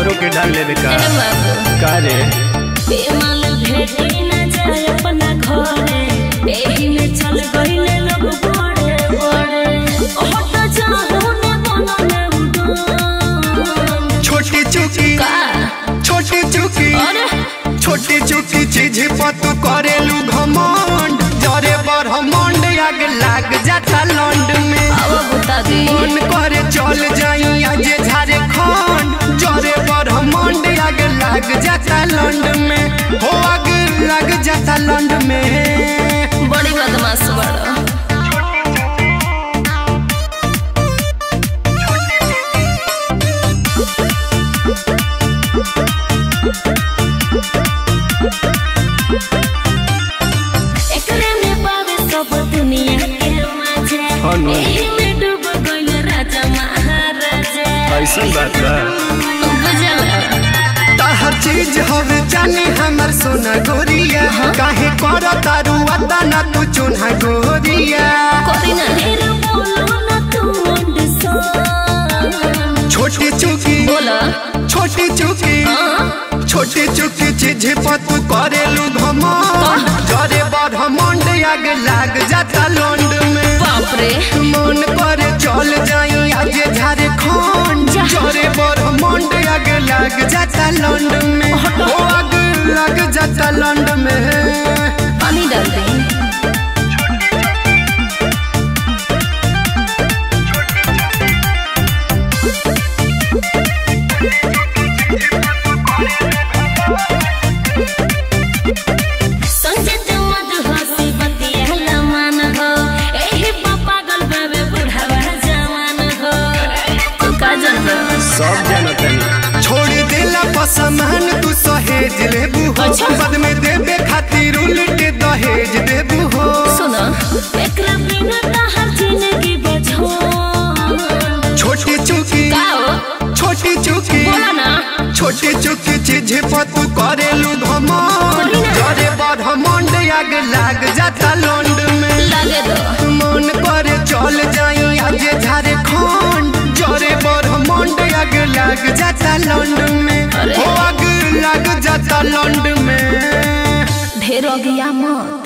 हमरो के डाल लेबे का ए बाबू का रे बेमाल भेटी न जाए अपना घरे एही में चल गईले लोग बड़े बड़े हट जाहू ने बनने उड़ान छोटी चुकी का छोटी चुकी अरे छोटी चुकी चीज पर तू करेलू घमंड जरे पर हमंड आग लाग जाता लंड में अब बता दी मन करे चल जाई आज झारखंड जरे पर हमंड आग लाग जाता लंड में हो आग लग जाता लंड में बड़ी बदमाश बड़ा एकरे में पावे सब दुनिया के मजा हाँ नु। एही में डूब गइल राजा महाराजा ऐसन बात बा बुझला हर चीज हवे जाने हमर सोना गोरिया काहे कर तारू अता ना तू चुना गोरिया कोई ना ढेर बोलो ना तू अंडसान छोटी चुकी बोला छोटी चुकी हाँ छोटी चुकी चीज पर तू करेलू घमंड जरे ब्रह्मांड आग लाग जाता लंड में बाप रे मन करे चल जाई आज झारखंड जा। जरे ब्रह्मांड आग लाग जाता लंड में ओ आग लग जाता लंड में पानी डाल दे संजय जमद हंसी बतिया मान हो एही बा पागल बाबे बुढ़ावा जवान हो तू का जानबा सब जानतनी छोड़ देला पसमान तू सहेज लेबू हो अच्छा। बाद में देबे खातिर उलट दहेज देबू हो सुनो एकरा बिना तहार जिंदगी बझो छोटी चुकी का हो छोटी चुकी बोला ना छोटी चुकी चीज पर तू करेलू घमंड बोली ना। जरे ब्रह्मांड आग लाग जाता लंड में लगे दो मन करे चल जाई आज झारखंड जरे ब्रह्मांड आग लाग जाता लंड में अरे। हो आग लाग जाता लंड में ढेर हो गया मत